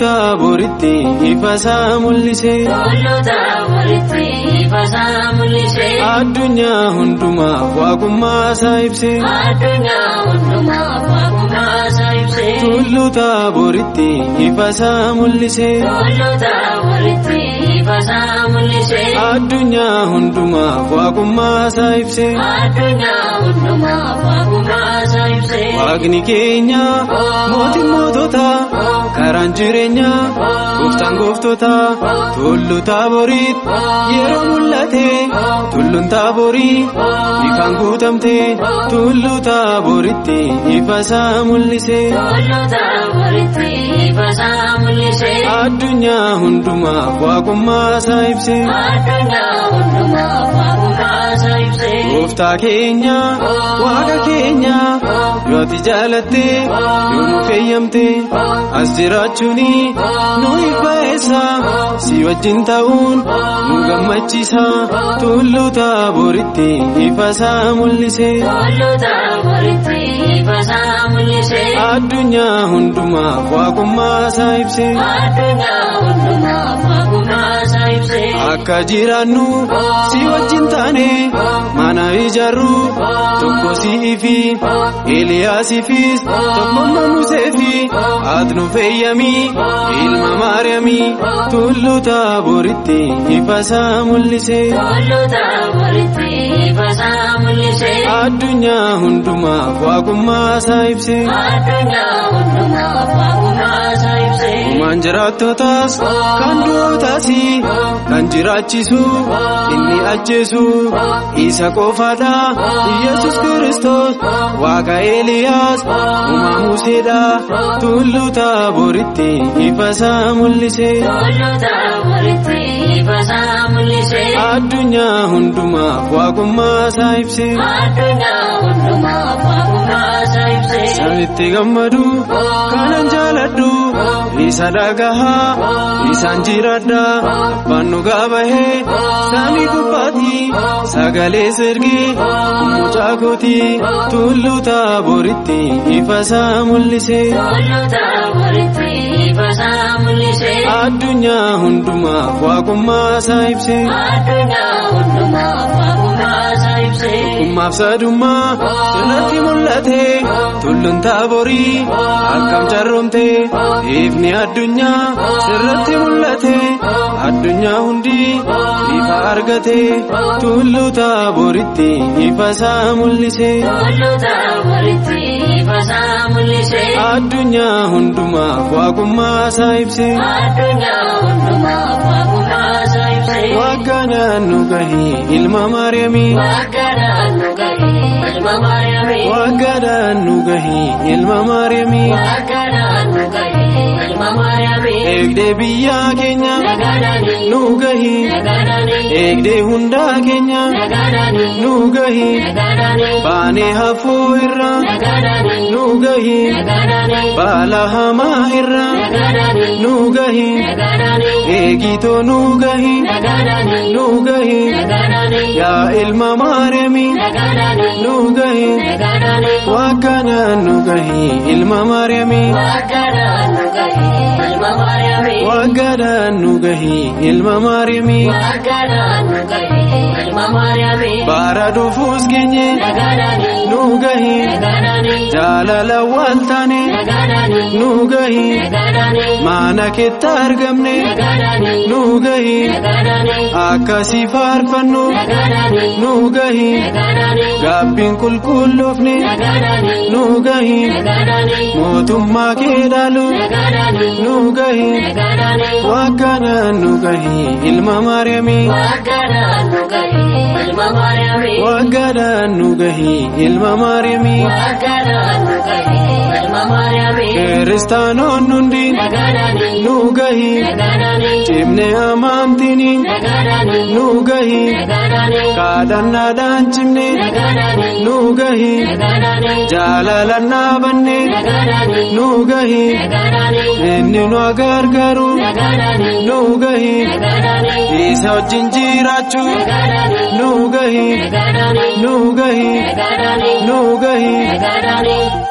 taaboritti ifasaa mul'ise. Tulluu taaboritti ifasaa mul'ise. Addunyaa hundumaaf waaqummaasaa ibse. Addunyaa hundumaaf waaqummaasaa ibse. Tulluu taaboritti ifasaa mul'ise. Tulluu taaboritti ifasaa mul'ise. Addunyaa hundumaaf waaqummaasaa ibse. Addunyaa hundumaaf waaqummaasaa ibse. Waaqni keenya mootiin moototaa karaan jireenyaa gooftaan gooftotaa tulluu taaboritti yeroo mul'ate tulluun taaborii ifaan guutamte tulluu taaboritti ifasaa mul'ise. Tulluu taaboritti ifasaa mul'ise. Addunyaa hundumaaf waaqummaasaa ibse. Addunyaa hundumaaf waaqummaasaa ibse. Gooftaa keenya waaqa keenya yoo ati jaalatte yoo nu fayyamte as jiraachuuni nu ibbaeessa si wajjin ta'uun nu gammachiisa tulluu taaboritti ifasaa mul'ise. Tulluu taaboritti ifasaa mul'ise. Addunyaa hundumaaf waaqummaasaa ibse. Addunyaa hundumaaf waaqummaasaa ibse. Akka jiraannu si wajjin taane mana ijaarru tokko si'ii fi Eeliyaasiifis tokko Musee fi ati nu fayyami ilma Maariyaamii tulluu taaboritti ifasaa mul'ise. Tulluu taaboritti ifasaa mul'ise. Addunyaa hundumaaf waaqummaasaa ibse. Addunyaa hundumaaf waaqummaasaa ibse. Uumaan jiraattotaas kan du'ootaas kan jiraachisu inni ajjeesu isa qofaadha Yesus Kiristoos waaqa Eeliyaas uumaa Museedha tulluu taaboritti ifasaa mul'ise. Tulluu taaboritti ifasaa mul'ise. Addunyaa hundumaaf waaqummaasaa ibse. Addunyaa hundumaaf waaqummaasaa ibse. Sanitti gammadu kanan jaaladhu isa dhagahaa isaan jiraadha bannu gaabahee samii gubbaatti sagalee sirgee mucaa kooti tulluu taaboritti ifasaa mul'ise. Tulluu taaboritti ifasaa mul'ise. Addunyaa hundumaaf waaqummaasaa ibse. Addunyaa hundumaaf waaqummaasaa ibse. Kummaaf sadummaa sirratti mul'ate tulluun taaborii akkam carroomte ifni addunyaa sirratti mul'ate addunyaa hundi ifa argate tulluu taaboritti ifasaa mul'ise. Tulluu taaboritti ifasaa mul'ise. Addunyaa hundumaaf waaqummaasaa ibse. Addunyaa hundumaaf waaqummaasaa ibse. Waaqanaan nu gahii ilma Maariyaamii. Waaqanaan nu gahee ilma Maariyaamii. Waaqanaan nu gahii ilma Maariyaamii. Waaqanaan nu gahee ilma Maariyaamii. Eegdee biyyaa keenya Nagaadhaanii. nu gahii. Nagaadhaanii. Eegdee hundaa keenya Nagaadhaanii. nu gahii. Nagaadhaanii. Baanee hafuu irraa Nagaadhaanii. nu gahii. Nagaadhaanii. Baala hamaa irraa Nagaadhaanii. nu gahii. Nagaadhaanii. Eegitoo nu gahii. Nagaadhaanii. Nu gahii. Nagaadhaanii. Yaa ilma Maariyaamii Nagaadhaanii. nu gahii. Nagaadhaanii. Waaqanaan nu gahii ilma Maariyaamii. Waaqanaan nu gahee ilma Maariyaamii. Waaqanaan nu gahii ilma Maariyaamii. Waaqanaan nu gahee ilma Maariyaamii. Baara dhufuus geenye Nagaadhaanii. nu gahii. Nagaadhaanii. Jaalala wal taane Nagaadhaanii. nu gahii. Nagaadhaanii. Mana keetti argamne Nagaadhaanii. nu gahii. Nagaadhaanii. Akkasii faarfannu Nagaadhaanii. nu gahii. Nagaadhaanii. Gaabbiin qulqulloofne Nagaadhaanii. nu gahii. Nagaadhaanii. Mootummaa kee dhaalu Nagaadhaanii. nu gahii. Nagaadhaanii. Waaqanaan nu gahii ilma Maariyaamii. Waaqanaan nu gahee ilma Maariyaamii. Waaqanaan nu gahii ilma Maariyaamii. Waaqanaan nu gahee ilma Maariyaamii. Kiristaanoon hundi Nagaadhaanii. nu gahii. Nagaadhaanii. Cimne amaamtini Nagaadhaanii. nu gahii. Nagaadhaanii. Kadhannaadhaan cimne Nagaadhaanii. nu gahii. Nagaadhaanii. Jaalalaan dhaabanne Nagaadhaanii. nu gahii. Nagaadhaanii. Inni nu gargaaru Nagaadhaanii. nu gahii. Nagaadhaanii. Isa wajjin jiraachuu Nagaadhaanii. nu gahii. Nagaadhaanii. Nu gahii. Nagaadhaanii. Nu gahii. Nagaadhaanii.